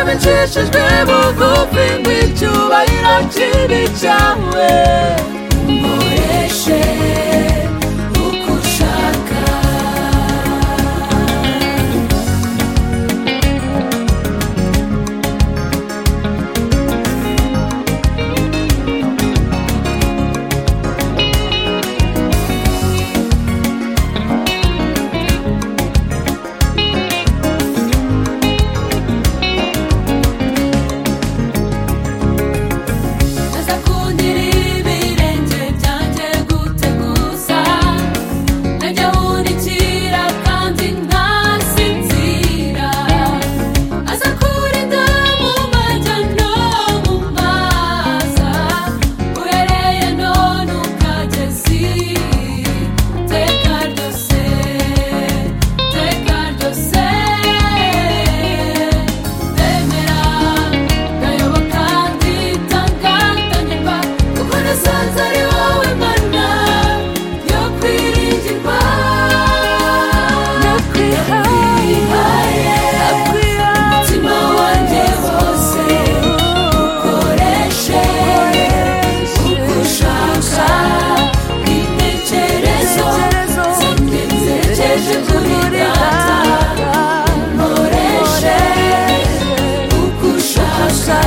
bicishijwe bugufi ngo icyubahiro kibi cyawe umureshe uko ushaka azakundira ibirenge byanjye gute gusa najya wunikira kandi ntasinzira azakurinda mu majya no mu maza uhereye none ukageza iteka ryose iteka ryose ndemera ndayoboka nditanga ndanyurwa kuko nasanze ari wowe mana yo kwiringirwa nakwihaye umutima wanjye wose ukoreshe uko ushaka intekerezo zanjye nzerekeje kuri data nkoreshe uko ushaka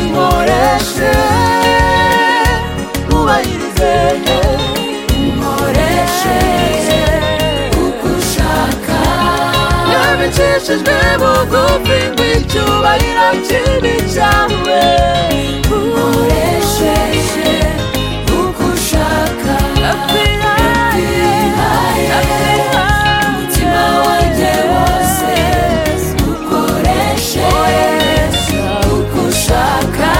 nkoreshe wubahirize nkoreshe uko ushaka yabicishijwe bugufi ngo icyubahiro kibi cyawe nkoreshe uko ushaka nakwihaye umutima wanjye wose ukoreshe uko ushaka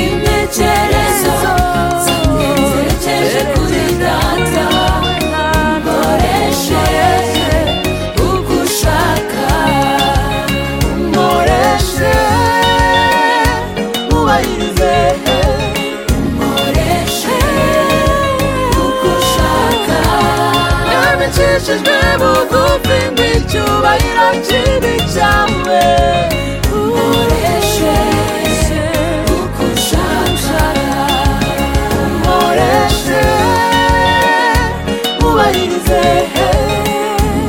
intekerezo zanjye nzerekeje kuri data ukoreshe uko ushaka ukoreshe wubahirize ukoreshe uko ushaka yabicishijwe bugufi ngo icyubahiro kibi cyawe ukoreshe uko ushaka ukoreshe wubahirize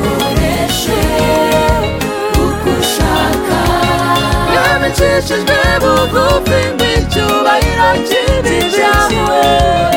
ukoreshe uko ushaka yabicishijwe bugufi ngo icyubahiro kibi cyawe